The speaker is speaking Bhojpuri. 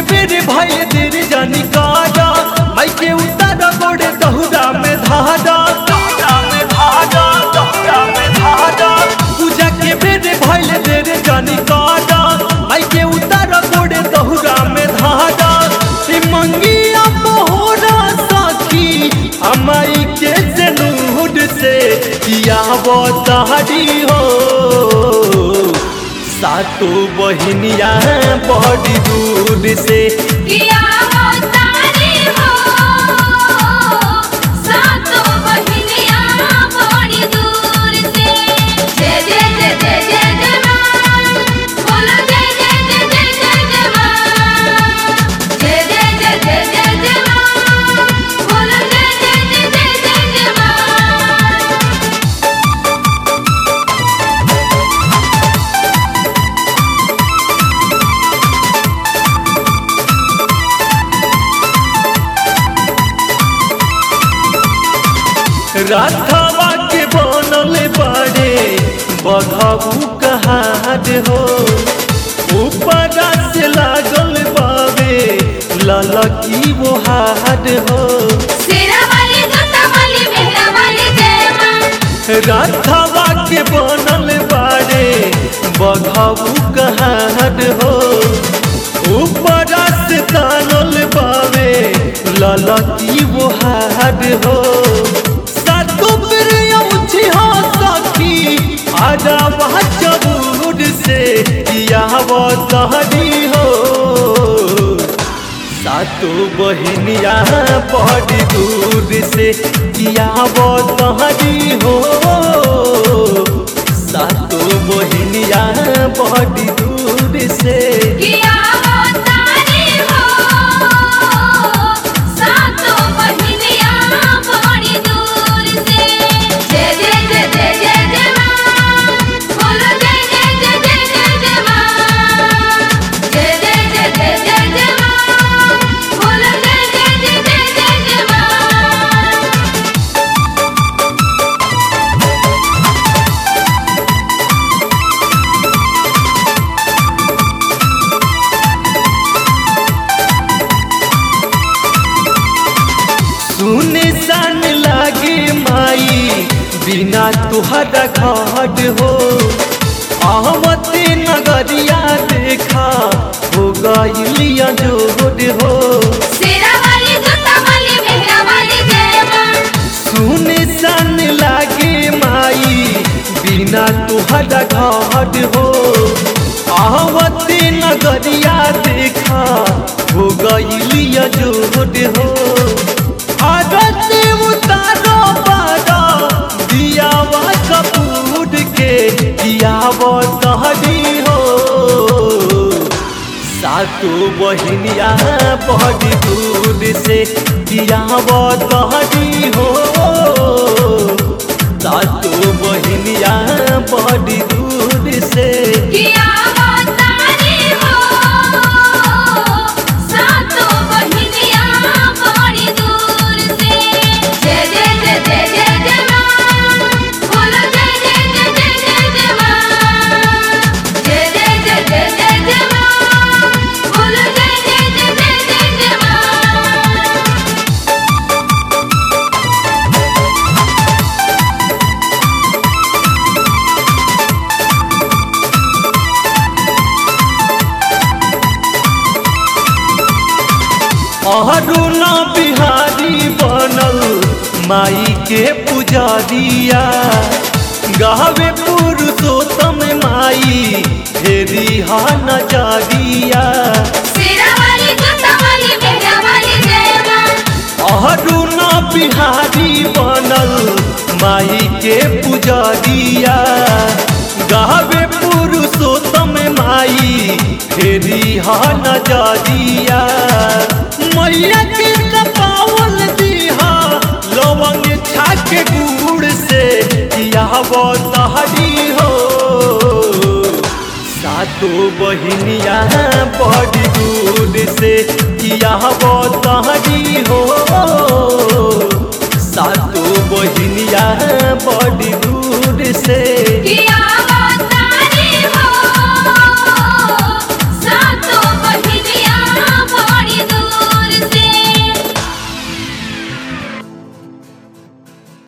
बेरे भाई देर जानी काजा माई के उतार गोड़े दहुरा में धारा दहुरा में धारा दहुरा में धारा पूजा के बेरे भाई देर जानी काजा माई के उतार गोड़े दहुरा में धारा ए मंगिया मोहरा साखी हमाई के जनूड से किया वो तारी हो सातो बहिनिया बड़ी दूर से किया वो तारी हो सातो बहिनिया बड़ी दूर से जय जय जय जय जय जय मां बोलो जय जय जय जय जय जय मां जय जय जय जय जय जय मां बोलो जय जय जय जय जय जय मां राधावा के बनल बाड़े बघाऊ कहार हो ऊपर से लागल बावे ललकी वो हार हो सेरा वाली जोता वाली मेहरा वाली जय मां राधावा के बनल बाड़े बघाऊ कहार हो ऊपर से तानल बावे ललकी वो हार हो सातु प्रियम छी हो सखी आजा वह जबूर से किया वो तहरी हो सातो बहिनिया बड़ी दूर से किया वो तहरी हो सातो बहिनिया बड़ी दूर से किया वो तारी हो सातो बहिनिया बड़ी दूर से जय जय जय जय जय जय मां बोलो जय जय जय जय जय जय मां जय जय जय जय जय जय मां बोलो जय जय जय जय जय जय मां सुने सन लागे माई बिना तुहरा घाट हो आहमते नगरिया देखा हो गइलिया जोड़ हो सेरा वाली जोता वाली मेहरा वाली जय मां सुने सन लागे माई बिना तुहरा घाट हो आहमते नगरिया देखा हो गइलिया जोड़ हो आदत उतारो पारा दियावा कपूर के दियावा तहरी हो सातो बहिनिया बड़ी दूर से दियावा तहरी हो सातो बहिनिया बड़ी दूर से किया वो तारी हो सातो बहिनिया बड़ी दूर से जय जय जय जय जय जय मां बोलो जय जय जय जय जय जय मां जय जय जय जय जय जय मां बोलो जय जय जय जय जय जय मां अरुणा बिहारी बनल माई के पुजारिया गावे पुरुषोत्तम माई हेरी हा नजरिया सेरा वाली जोता वाली मेहरा वाली जय मां अरुणा बिहारी बनल माई के पुजारिया गावे पुरुषोत्तम माई फेरी हा नजरिया मैया के पावल दिहा लवंग छाक गुड़ से किया तहरी हो सातो बहिनिया बड़ी दूर से किया तहरी